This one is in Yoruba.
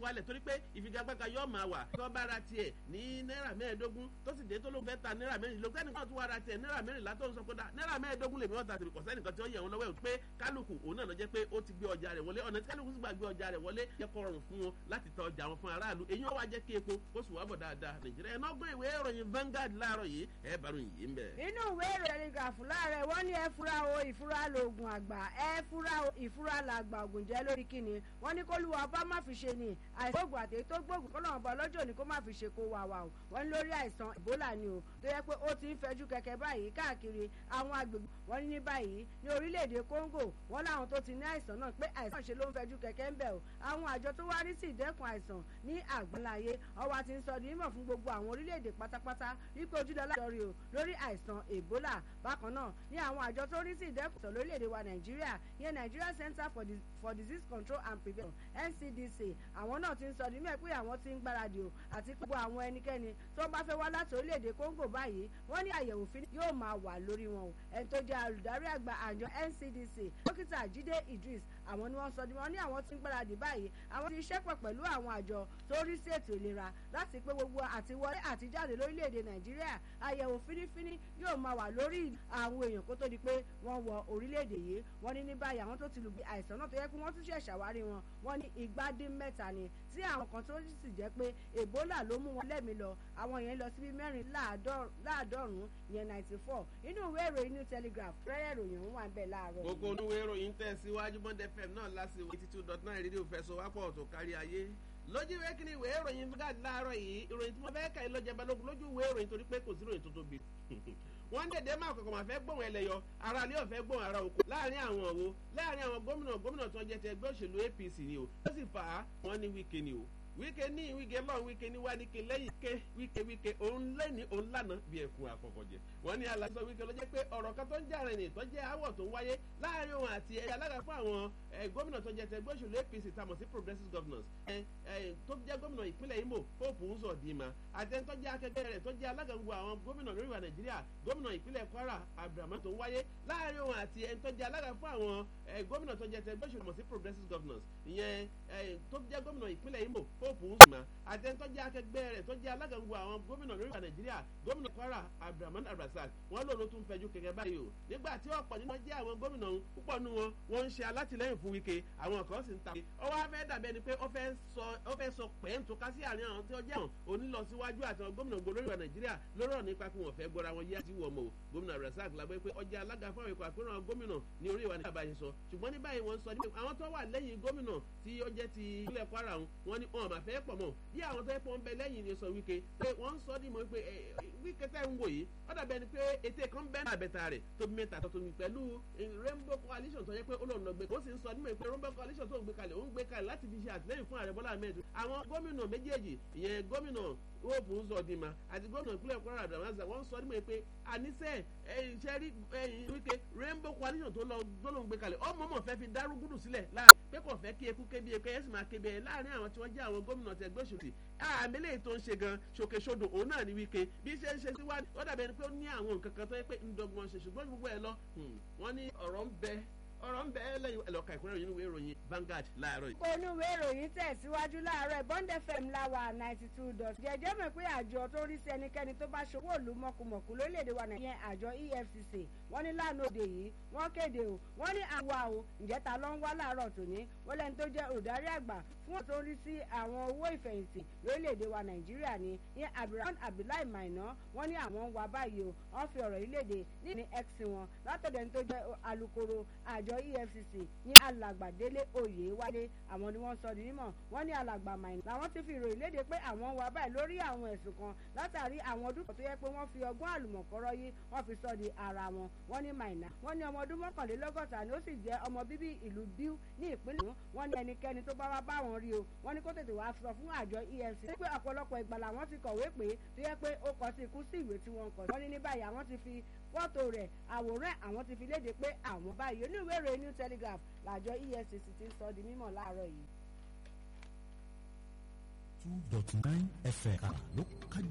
wálẹ̀ torí pé ìfigagbága yóò máa wà tó bá ra tiẹ̀ ní náírà mẹ́ẹ̀ẹ́dógún tó sì dé tó ló ń fẹ́ ta náírà mẹ́rìnlélógún tẹ́nì kan tó wá ra tiẹ̀ náírà mẹ́rìnlá tó ń sọ pé náírà mẹ́ẹ̀ẹ́dógún lèmi ọ̀tà tìrì kọ̀sẹ́ nìkan tí ó yẹ wọn lọ́wọ́ ẹ̀ pé kálukú òun náà lọ jẹ́ pé ó ti gbé ọjà rẹ̀ wọlé ọ̀nà tí kálukú sì gbà gbé ọjà rẹ̀ wọlé jẹ́ kó rọrùn fún wọn láti ta ọjà wọn fún aráàlú èyí ó wá jẹ́ kí epo kó sì wá bọ̀ dáadáa nàìjíríà ẹ̀ nọ́gbọ́n ìwé ìròyìn Vanguard láàárọ̀ yìí ẹ̀ bá ròyìn yìí ń bẹ̀. inú ìwé ìròyìn gàfù láàrẹ wọn ní ẹ fura o ìfura lóògùn àgbà ẹ fura o ìfura làgbà ògùn jẹ lórí kíni wọn ní kólúwa bá má fi ṣe ni àìsàn ògùn àtẹ̀yí tó gbóògùn kọ́ lọ́wọ́ bá ọlọ́jọ́ ní kó má fi ṣe kó wà wà o wọn ní lórí àìsàn Ebola ni o tó yẹ pé ó ti ń fẹjú kẹ̀kẹ́ báyìí káàkiri àwọn agbègbè wọn ní ní báyìí ní orílẹ̀-èdè Congo wọn láwọn tó ti ní àìsàn náà pé àìsàn ṣe ló ń fẹjú kẹ̀kẹ́ ń bẹ̀ o àwọn àjọ tó wá rí sí ìdẹ́kun àìsàn ní àgbáláyé ọwọ́ ti ń sọ di mímọ̀ fún gbogbo àwọn orílẹ̀-èdè pátápátá wípé ojúdọ́lá sọrí o lórí àìsàn Ebola bákan náà ní àwọn àjọ tó rí sí ìdẹ́kun àìsàn lórílẹ̀-èdè wa Nàìjíríà yẹn Nigeria Center for, Dis for Disease Control and Prevention NCDC àwọn náà ti ń sọ di mímọ̀ pé àwọn ti ń gbáradì o àti gbogbo àwọn ẹnikẹ́ni tó bá fẹ́ wá láti orílẹ̀-èdè Congo báyìí wọ́n ní àyẹ̀wò fi yóò máa wà lórí wọn o ẹni tó jẹ́ olùdarí àgbà àjọ NCDC dókítà Jídé Idris àwọn ni wọ́n sọ di wọn ní àwọn ti ń gbáradì báyìí àwọn ti ṣẹ́pọ̀ pẹ̀lú àwọn àjọ tó rí sí ètò ìlera láti pé gbogbo àtiwọlé àtijáde lórílẹ̀‐èdè nàìjíríà àyẹ̀wò fínífíní yóò máa wà lórí àwọn èèyàn kó tó di pé wọ́n wọ orílẹ̀‐èdè yìí wọ́n ní ní báyìí àwọn tó ti lùgbé àìsàn náà tó yẹ kí wọ́n tún ṣẹ̀ ṣàwárí wọn wọ́n ní igba dín mẹ́ta ni tí àwọn kan tó sì jẹ́ pé ebola ló mú wọn lẹ́mìí lọ àwọn yẹn lọ síbi mẹ́rin láàdọ́rùn-ún yẹn ninety four inú ìwé ìròyìn new telegraph rẹ́rẹ́ ìròyìn òun wà ń bẹ̀ láàárọ̀. gbogbo onúwé ìròyìn tẹ̀síwájú bond fm náà lásìkò eighty two dot nine rédíò fẹsọ̀wápọ̀ tó kárí ayé lójú ìwé kí ni ìwé ìròyìn Vanguard láàárọ̀ yìí ìròyìn tí mo fẹ́ kà í lọ́jà balógun lójú ìwé ìròyìn torí pé kò sí ìròyìn tó tóbi wọ́n ń dèdè máa kọ̀kọ̀ máa fẹ́ gbóhùn ẹlẹ́yọ ara ilé ọ̀fẹ́ gbóhùn ara òkú láàrin àwọn òwò láàrin àwọn gómìnà gómìnà tó ń jẹ ti ẹgbẹ́ òṣèlú APC ni o ó sì fà á wọ́n ní Wike ni o Wike ní Wike lọ́n Wike ní wádìíke lẹ́yìn ké Wike Wike òun lẹ́ni òun lànà bí ẹ̀kún àkọ́kọ́ jẹ wọ́n ní aláṣọ Wike ló jẹ́ pé ọ̀rọ̀ kan tó ń jà rìn tó jẹ́ àwọ̀ tó ń wáyé láàrin òun àti ẹ̀yà alága fún àwọn gómìnà tó jẹ́ ti ẹgbẹ́ òṣèlú APC tamọ̀ sí progressive governors tó jẹ́ gómìnà ìpínlẹ̀ Imo Hope Uzodinma àtẹni tó jẹ́ akẹgbẹ́ rẹ̀ tó jẹ́ alága gbogbo àwọn gómìnà lórí wa Nàìjíríà gómìnà ìpínlẹ̀ Kwara Abdulrahman tó ń wáyé láàrin òun àti ẹni tó jẹ́ alága fún àwọn gómìnà tó jẹ́ ti ẹgbẹ́ òṣèlú sí progressive governors ìyẹn tó jẹ́ gómìnà ìpínlẹ̀ Imo Hope Uzodinma àtẹni tó jẹ́ akẹgbẹ́ rẹ̀ tó jẹ́ alága gbogbo àwọn gómìnà lórí wa Nàìjíríà gómìnà Kwara Abdulrahman Abdulrasaq wọn lòun ló tún fẹjú kẹ̀kẹ́ báyìí o nígbà tí ọ̀pọ̀ nínú jẹ́ àwọn gómìnà púpọ̀ nínú wọn wọ́n ń ṣe alátìlẹ́yìn fún Wike àwọn kan sì ń ta ọwọ́ afẹ́ dàbí ẹni pé ó fẹ́ sọ pẹ́ẹ́ntò ká sí àárín àwọn tí ó jẹ́ àwọn onílọsíwájú àti àwọn gómìnà gbogbo lórí wa Nàìjíríà lórí ọ̀rọ̀ nípa pé wọ́n fẹ́ gbọ́ra wọn yé àti wọ̀ mọ́ o gómìnà Abdulrasaq lágbẹ́ pé ọjà alága fún àwọn ikọ̀ àpérò gómìnà ní orí ìwà ní àbáyé sọ ṣùgbọ́n ní báyìí wọ́n sọ ní àwọn tó wà lẹ́yìn gómìnà tí ó jẹ́ ti ilẹ̀ Kwara wọn ni wọn máa fẹ́ pọ̀ mọ́ bí àwọn tó yẹ pọ̀ ń bẹ lẹ́yìn ni sọ Wike pé wọ́n ń sọ ní mọ́ pé Wike tẹ́ ń wò yìí ó dàbí ẹni pé ètè kan bẹ́ẹ̀ náà bẹ̀tà rẹ̀ tóbi mẹ́ta tó tóbi pẹ̀lú Rainbow Coalition tó yẹ pé olóòn lọ gbé ó sì ń sọ nímọ̀ pé Rainbow Coalition tó ń gbé kalẹ̀ ó ń gbé kalẹ̀ láti fi ṣe àtìlẹ́yìn fún ààrẹ Bọ́lá Ahmed àwọn gómìnà méjèèjì ìyẹn gómìnà Hope Uzodinma àti gómìnà ìpínlẹ̀ Kwara Abdulrahman wọ́n sọ nímọ̀ pé àníṣe iṣẹ́ rí Wike Rainbow Coalition tó lọ gbólóhùn gbé kalẹ̀ ọmọ mọ̀ fẹ́ fi dárúgúdù sílẹ̀ láàrin pé kò fẹ́ kí eku kébi eku ẹ̀yẹ́sì máa kébi ẹ̀ láàrin àwọn tí wọ́n jẹ́ àwọn gómìnà tẹ̀gbẹ́ òṣèlú àmì lè tó ń ṣe gan ṣòkèṣodò òun náà ní Wike bí ṣe ń ṣe síwájú ó dàbí ẹni pé ó ní àwọn nǹkan kan tó yẹ pé ń dọ́gbọ́n ṣe ṣùgbọ́n gbogbo ẹ̀ lọ wọ́n ní ọ̀rọ̀ ń bẹ ọ̀rọ̀ ń bẹ lẹ́yìn ẹ̀lọ́ka ìkúnrẹ́ ìròyìn ìwé ìròyìn Vanguard láàárọ̀ yìí. onúwé ìròyìn tẹ̀síwájú láàárọ̀ Bond FM láwa ninety two dot jẹjẹ́ mọ̀ pé àjọ tó rí sí ẹnikẹ́ni tó bá ṣòwò òlu mọ̀kùmọ̀kù lórílẹ̀‐èdè wa nàìjíríà àjọ EFCC wọ́n ní lánàá òde yìí wọ́n kéde o wọ́n ní àwa o ǹjẹ́ ta ló ń wá láàárọ̀ tòní wọ́n lẹ́ni tó jẹ́ olùdarí àgbà fún wọn tó rí sí àwọn owó ìfẹ̀yìntì lórílẹ̀‐èdè wa nàìjíríà ni ní Abdulrahman Abdullahi Maina wọ́n ní àwọn ń wá báyìí o wọ́n fi ọ̀rọ̀ yìí léde ní x wọn látọ̀dọ̀ ẹni tó jẹ́ alukoro àjọ EFCC ní alàgbàdélé oyèwálé àwọn ni wọ́n sọ di mímọ̀ wọ́n ní alàgbà Maina làwọn ti fi ìròyìn léde pé àwọn ń wá báyìí lórí àwọn ẹ̀sùn kan látàrí àwọn ọdún kan tó yẹ pé wọ́n fi ọgbọ́n àlùmọ̀kọ́rọ́ yìí wọ́n fi sọ di ara wọn wọ́n ní Maina wọ́n ní ọmọ ọdún mọ́kànlélọ́gọ́ta ni ó sì jẹ́ ọmọ bíbí ìlú Biu ní ìpínlẹ̀ wọ́n ní ẹnikẹ́ni tó bá wá bá wọn rí o wọ́n ní kó tètè wá sọ fún àjọ EFCC pé ọ̀pọ̀lọpọ̀ ìgbà làwọn ti kọ̀wé pé tó yẹ pé ó kọ sí ikú sí ìwé tí wọ́n kọ wọ́n ní ní báyìí àwọn ti fi fọ́tò rẹ̀ àwòrán àwọn ti fi léde pé àwọn báyìí oníwèé ìròyìn New Telegraph làjọ EFCC ti ń sọ di mímọ̀ láàárọ̀ yìí. two dot nine fm ló kájú.